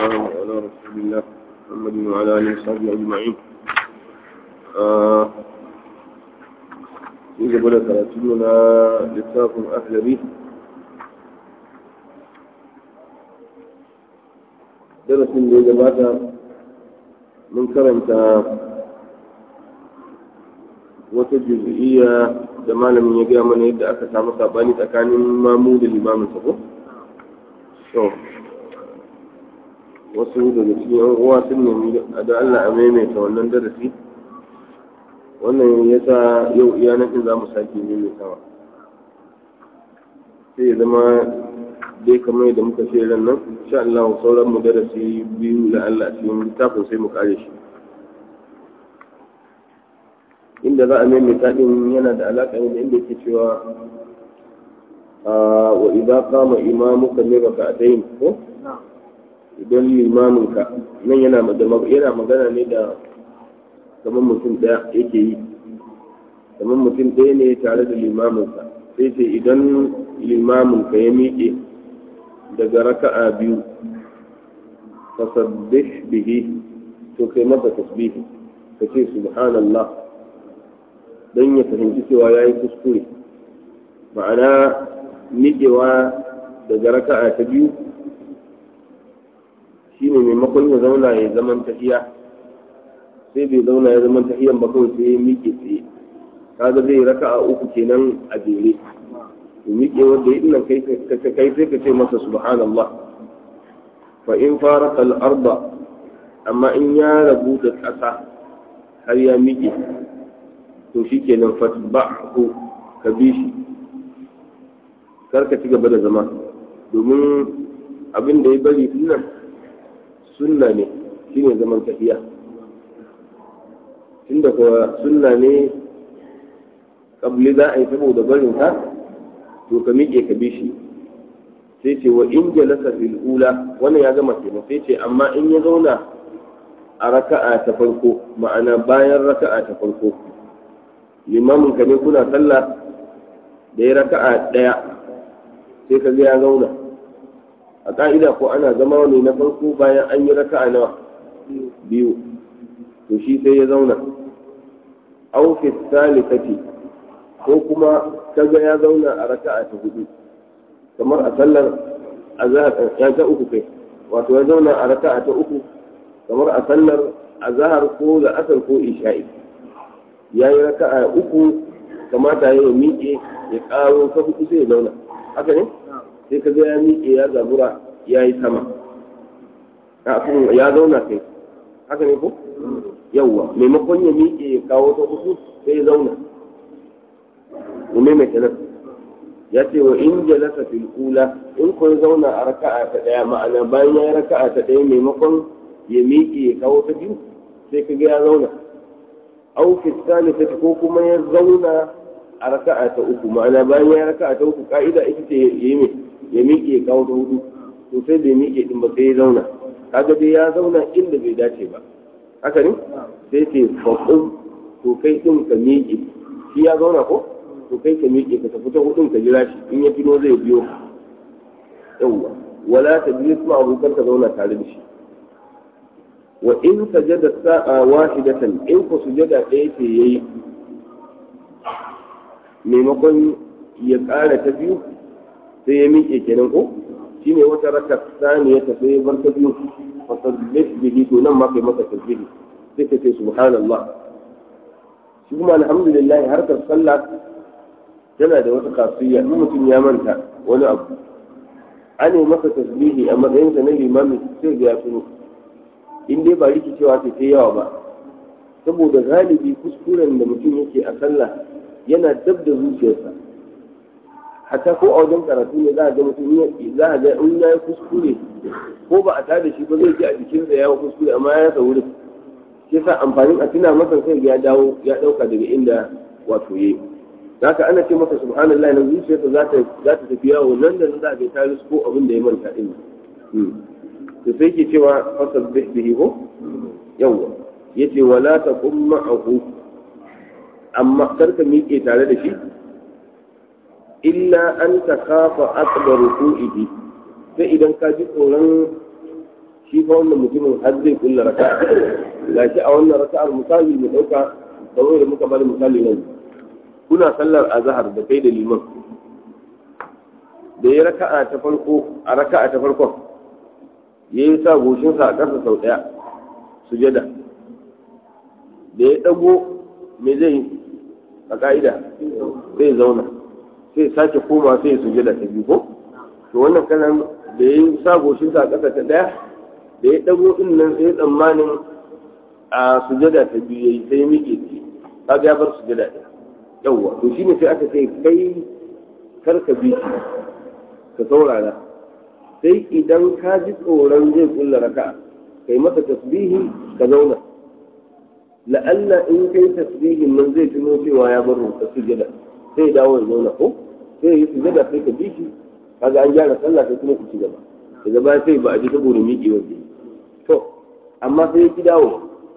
والسلام على رسول الله محمد وعلى آله وصحبه أجمعين في قبل ثلاثين لتاف أهل به درس اللي جماعة من كرمت wata juz'iyya da malamin ya gaya mana yadda aka samu sabani tsakanin mamu da limamin sa ko to wasu daga cikin yan uwa sun nemi da Allah a maimaita wannan darasi wannan yasa yau iya nan din zamu sake maimaitawa sai ya zama dai kamar yadda muka ce ran nan insha Allah sauran mu darasi biyu da Allah cikin littafin sai mu kare shi inda za a maimaita din yana da alaƙa ne da inda yake cewa wa idza qama imamuka min rak'atayn ko idan limaminka nan yana yana magana ne da kamar mutum daya yake yi kamar mutum ɗaya ne tare da limaminsa sai ce idan limaminka ya miƙe daga raka'a biyu fasabbih bihi to kai masa tasbihi ka ce subhanallah don ya fahimci cewa ya yi kuskure ma'ana miƙewa daga raka'a ta biyu shi ne maimakon ya zauna ya zaman tafiya sai bai zauna ya zaman tafiyan ba kawai sai ya miƙe tsaye kaga zai raka'a uku kenan a jere to miƙe wanda ya nan kai kai sai ka ce masa subhanallah fa in fara al-arda amma in ya rabu da ƙasa har ya miƙe to shi kenan fatba'hu ka bi shi kar ka ci gaba da zama domin abin da ya bari nan sunna ne shine zaman tafiya tunda kuwa sunna ne kabli za a yi saboda barin ka to ka miƙe ka bi shi sai ce wa in jalasa fil ula wannan ya gama kenan sai ce amma in ya zauna a raka'a ta farko ma'ana bayan raka'a ta farko limamin ka ne kuna sallah da ya raka'a ɗaya sai ka ga ya zauna a ka'ida ko ana zama ne na farko bayan an yi raka'a nawa biyu to shi sai ya zauna aw fi thalithati ko kuma kaga ya zauna a raka'a ta hudu kamar a sallar azhar ya ta uku kai wato ya zauna a raka'a ta uku kamar a sallar azhar ko da asar ko isha'i ya yi raka'a uku kamata ya miƙe ya ƙaro ta hudu sai ya zauna haka ne sai ka ga ya miƙe ya zabura ya yi sama ya zauna kai haka ne ko yawwa maimakon ya miƙe ya kawo ta hudu sai ya zauna mu maimaita nan ya ce wa in jalasa fil ula in ko ya zauna a raka'a ta daya ma'ana bayan ya yi raka'a ta daya maimakon ya miƙe ya kawo ta biyu sai ka ga ya zauna au fi thalithati ko kuma ya zauna a raka'a ta uku ma'ana bayan ya raka'a ta uku ka'ida ita ce yayi me ya miƙe ya kawo ta hudu to sai bai miƙe din ba sai ya zauna kaga dai ya zauna inda bai dace ba haka ne sai ce faqum to kai din ka miƙe shi ya zauna ko to kai ka miƙe ka tafi ta hudun ka jira shi in ya fino zai biyo yawwa wala ta biyo kuma abokan ka zauna tare da shi wa in sajada sa'a wahidatan in ku sujada ɗaya ce yayi maimakon ya ƙara ta biyu sai ya miƙe kenan ko shine wata raka saniya ta sai bar ta biyu fa sabbih bihi to nan ma kai maka tasbihi sai ka ce subhanallah shi kuma alhamdulillah harkar sallah tana da wata kasiyya in mutum ya manta wani abu an yi masa tasbihi a matsayinsa na limami sai ga ya tuno in dai ba rikicewa ce ta yawa ba saboda galibi kuskuren da mutum yake a sallah yana dab da zuciyarsa hatta ko a wajen karatu ne za a ga mutum za a ga in ya yi kuskure ko ba a tada shi ba zai ji a jikinsa ya yi kuskure amma ya rasa wurin shi yasa amfanin a tuna masa sai ya dawo ya dauka daga inda wato yayi haka ana ce masa subhanallahi na zuciyarsa za ta za ta tafi yawo nan da za a ga ta ko abin da ya manta din to sai ke cewa fasabbih bihi ko yawa yace wala taqum ma'ahu amma karka miƙe tare da shi illa an takafa akbar ruku'ihi sai idan ka ji tsoron shi fa wannan mutumin har zai kulla raka'a gashi a wannan raka'ar misali mu dauka kamar da muka bada misali nan kuna sallar azhar da kai da liman da ya raka'a ta farko a raka'a ta farkon ya yi sa goshinsa a ƙasa sau ɗaya sujada da ya ɗago me zai yi a ƙa'ida zai zauna sai sake koma sai sujada ta biyu ko to wannan kanan da ya yi sa goshinsa a ƙasa ta ɗaya da ya ɗago ɗin nan sai tsammanin a sujada ta biyu ya yi sai miƙe ce kaga ya bar sujada ɗaya yawwa to shine sai aka ce kai karka bi shi ka saurara sai idan ka ji tsoron zai kulla raka'a kai masa tasbihi ka zauna la'alla in kai tasbihin nan zai tuno cewa ya bar ka sujada sai ya dawo ya zauna ko sai yi sujada sai ka bi shi kaga an gyara sallah sai kuma ku ci gaba daga baya sai ba a ji saboda miƙe wanda to amma sai ya ki dawo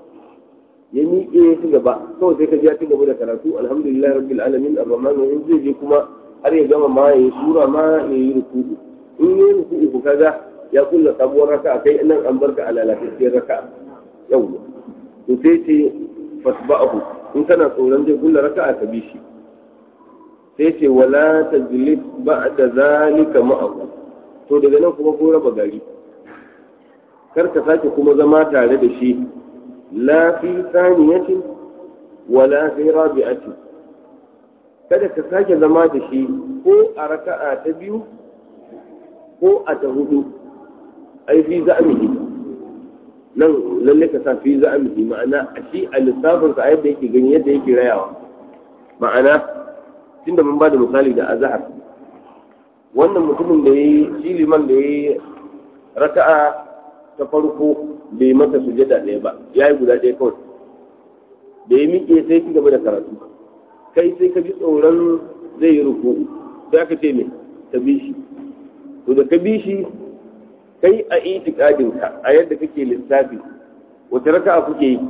ya miƙe ya ci gaba kawai sai ka ji ya ci gaba da karatu alhamdulillah rabbil alamin arrahman in zai je kuma har ya gama ma ya yi sura ma ya yi ruku'u in yi ruku'u ku kaga ya kulla sabuwar raka'a kai nan an barka a lalatacciyar raka'a yawwa to sai ce fasba'ahu in kana tsoron zai kulla raka'a ka bi shi sai ce wala tajlis ba'da zalika ma'ahu to daga nan kuma ko raba gari kar ka sake kuma zama tare da shi la fi saniyatin wala fi rabi'atin kada ka sake zama da shi ko a raka'a ta biyu ko a ta hudu ai fi za'amihi nan lalle ka sa fi za'amihi ma'ana a shi a lissafin sa yadda yake gani yadda yake rayawa ma'ana tunda mun ba da misali da azhar wannan mutumin da yayi shi liman da yayi raka'a ta farko bai masa sujada ɗaya ba yayi guda ɗaya kawai da ya miƙe sai ci gaba da karatu kai sai ka ji tsoron zai yi ruku'u sai aka ce me ka bi shi to da ka bi shi kai a itikadin ka a yadda kake lissafi wace raka'a kuke yi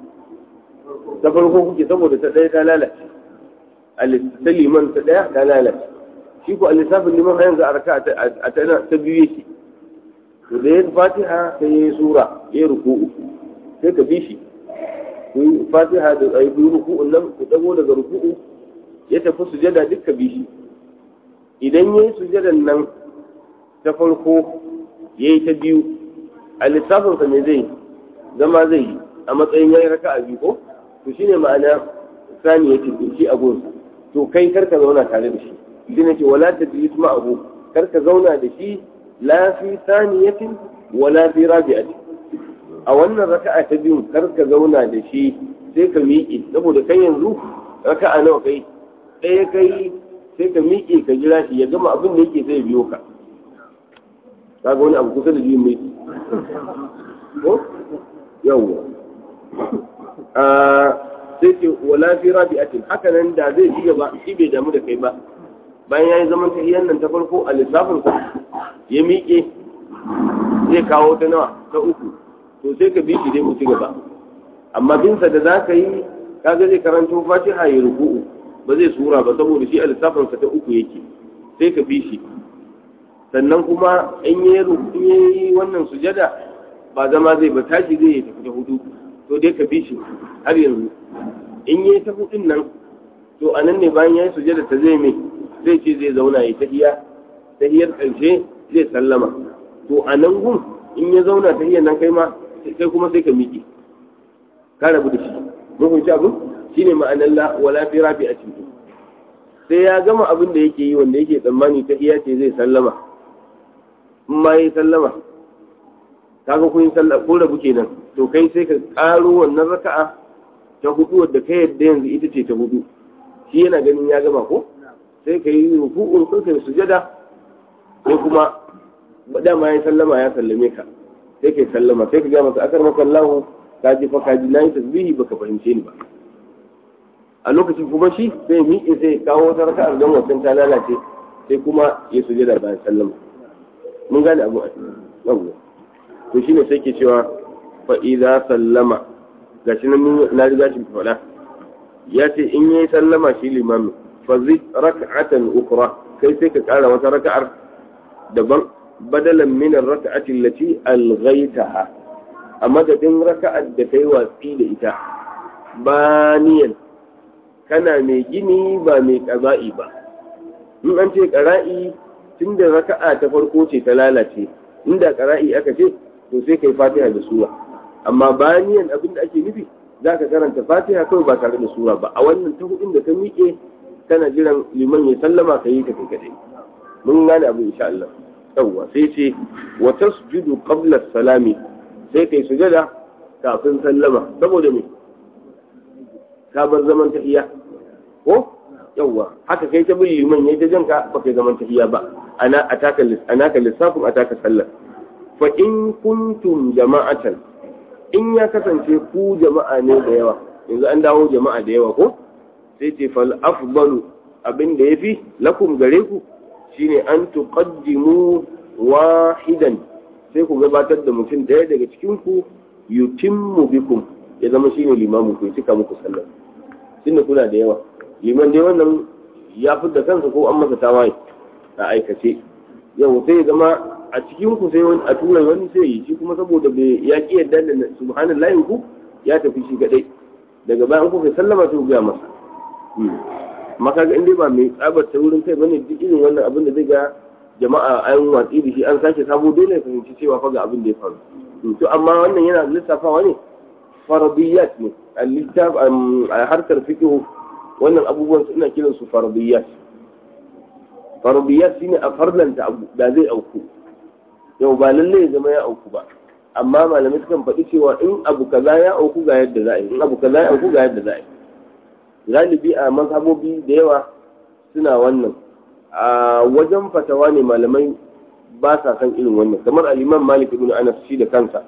ta farko kuke saboda ta ɗaya ta lalace a ta liman ta ɗaya ta lalace shi ko a lissafin liman a yanzu a raka'a ta biyu yake to da ya fatiha sai ya yi sura ya yi ruku'u sai ka bi shi ku yi fatiha da ayi ku ruku'un nan ku dago daga ruku'u ya tafi sujada dukka bi shi idan ya yi sujadan nan ta farko ya yi ta biyu a lissafinsa me zai zama zai yi a matsayin ya yi raka a biyu ko to shine ma'ana sani ya ce shi a gonsa to kai karka zauna tare da shi shi ne ce wala ta jilis ma'ahu karka zauna da shi la fi saniyatin wala fi rabi'atin a wannan raka'a ta biyu kar ka zauna da shi sai ka miƙe saboda kai yanzu raka'a nawa kai ɗaya kai sai ka miƙe ka jira shi ya gama abin da yake sai biyo ka kaga wani abu kusa da biyun mai ko yawwa a sai ce wala fi rabi'atin haka nan da zai ci gaba shi bai damu da kai ba bayan yayi zaman tahiyyar nan ta farko a lissafin ya miƙe zai kawo ta nawa ta uku to sai ka bi shi dai ku ci gaba amma binsa da za ka yi kaga zai karanto fatiha ya ruku'u ba zai sura ba saboda shi a lissafinsa ta uku yake sai ka bi shi sannan kuma in yi in yi wannan sujada ba zama zai ba tashi zai yi tafi ta hudu to dai ka bi shi har yanzu in yi ta hudun nan to a nan ne bayan ya yi sujada ta zai mai zai ce zai zauna ya tahiya tahiyar ƙarshe zai sallama to a nan gun in ya zauna tahiyar nan kai ma sai kuma sai ka miƙe ka rabu da shi mun fahimci abin shine ma'anar la wala fi rafi a cikin sai ya gama abin da yake yi wanda yake tsammani ta iya ce zai sallama in ma yi sallama kaga kun yi sallah ko rabu kenan to kai sai ka karo wannan raka'a ta hudu wadda kai yadda yanzu ita ce ta hudu shi yana ganin ya gama ko sai ka yi ruku'un sai ka yi sujada sai kuma dama ya sallama ya sallame ka sai kai sallama sai ka ga masa akar maka Allah ka ji fa ka ji nayi tasbihi baka fahimce ni ba a lokacin kuma shi sai miƙe sai kawo wata raka'ar don wancan ta lalace sai kuma ya sujada bayan sallama mun gane abu a cikin to shine sai ke cewa fa idza sallama gashi nan na riga shi faɗa ya ce in yayi sallama shi limami fa zid rak'atan ukhra kai sai ka ƙara wata raka'ar daban badalan min ar-rak'ati allati alghaytaha a madadin raka'ar da kai watsi da ita baniyan kana mai gini ba mai ƙaza'i ba in an ce ƙara'i tun da raka'a ta farko ce ta lalace inda ƙara'i aka ce to sai kai fatiha da sura amma baniyan abin da ake nufi za ka karanta fatiha kawai ba tare da sura ba a wannan ta hudun da ka miƙe kana jiran liman ya sallama ka yi ta kai kadai mun gane abu insha Allah yawwa sai ce wa tasjudu qabla salami sai kai sujada kafin sallama saboda me ka bar zaman tahiyya ko yawwa haka kai ta bin liman yayi ta janka ba kai zaman tahiyya ba ana ataka anaka lissafin ataka sallar fa in kuntum jama'atan in ya kasance ku jama'a ne da yawa yanzu an dawo jama'a da yawa ko sai ce fal afdalu abin da yafi lakum gare ku shine an tuqaddimu wahidan sai ku gabatar da mutum daya daga cikin ku yutimmu bikum ya zama shine limamu ku cika muku sallar tunda kuna da yawa liman dai wannan ya da kansa ko an masa tawaye a aikace yau sai ya zama a cikin ku sai wani a tura wani sai yi shi kuma saboda bai ya ki yadda da subhanallahi ku ya tafi shi kadai daga bayan ku kai sallama sai ku ga masa maka ga inda ba mai tsabar ta wurin kai bane duk irin wannan abin da zai ga jama'a an watsi da shi an sake sabo dole ya fahimci cewa fa ga abin da ya faru to amma wannan yana lissafawa ne faradiyat ne a littaf a harkar fiqh wannan abubuwan suna kiran su faradiyat faradiyat shine a farlanta abu da zai auku yau ba lalle ya zama ya auku ba amma malamai sukan faɗi cewa in abu kaza ya auku ga yadda za a yi in abu kaza ya auku ga yadda za a yi galibi a mazhabobi da yawa suna wannan a wajen fatawa ne malamai ba sa san irin wannan kamar al-imam malik ibn anas shi da kansa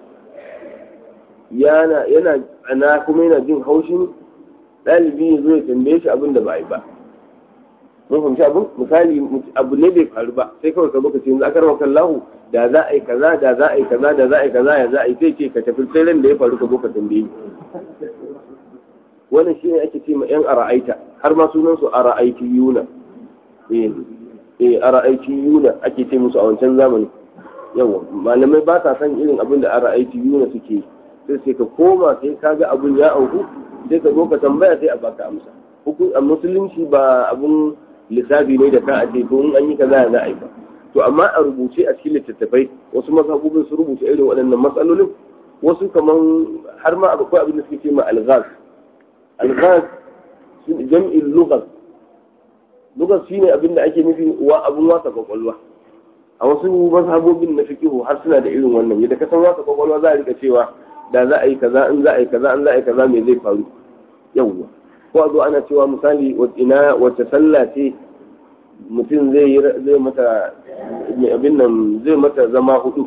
yana yana ana kuma yana jin haushin ɗalibi ya zo ya tambaye shi abin da ba a yi ba mun fahimci abin misali abu ne bai faru ba sai kawai ka zo ka ce yanzu akar wakan lahu da za a yi kaza da za a yi kaza da za a yi kaza ya za a yi sai ce ka tafi sai ran da ya faru ka zo ka tambaye ni wannan shi ne ake ce ma yan ara'aita har ma sunan su ara'aiti yuna eh eh ara'aiti yuna ake ce musu a wancan zamani yawa malamai ba sa san irin abin da ara'aiti yuna suke sai sai ka koma sai ka ga abin ya auku sai ka zo ka tambaya sai a baka amsa hukun a musulunci ba abun lissafi ne da ka a ce to in an yi kaza za a yi ba to amma a rubuce a cikin littattafai wasu mazhabobin su rubuta irin waɗannan matsalolin wasu kaman har ma akwai abin da suke ce ma alghaz alghaz jam'in lughaz lughaz shine abin da ake nufi wa abun wasa kwakwalwa a wasu mazhabobin na fiqhu har suna da irin wannan yadda ka san wasa kwakwalwa za a rika cewa da za a yi kaza in za a yi kaza in za a yi kaza me zai faru yawwa ko a zo ana cewa misali ina wacce sallah ce mutum zai zai mata abin nan zai mata zama hudu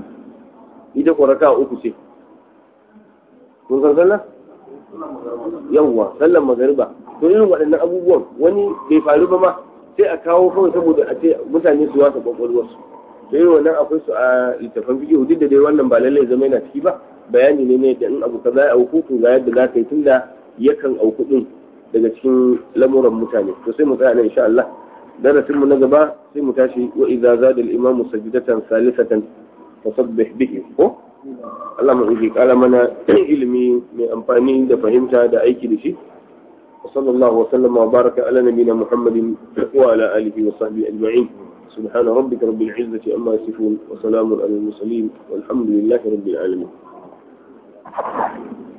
ita ko raka uku ce kun san sallah yawwa sallan magariba to irin waɗannan abubuwan wani bai faru ba ma sai a kawo kawai saboda a ce mutane su wasa kwakwalwarsu to irin wannan akwai su a littafan fiƙi duk da dai wannan ba lallai zama yana ciki ba bayani ne ne da in abu kaza ya auku to ga yadda za ka yi tunda yakan auku din daga cikin lamuran mutane to sai mu tsaya nan insha Allah darasin mu na gaba sai mu tashi wa idza zada al imam sajdatan salisatan fasabbih bihi ko Allah mu yi kala mana ilimi mai amfani da fahimta da aiki da shi وصلى الله وسلم وبارك على نبينا محمد وعلى آله وصحبه أجمعين سبحان ربك رب العزة أما يصفون وسلام على المرسلين والحمد لله رب العالمين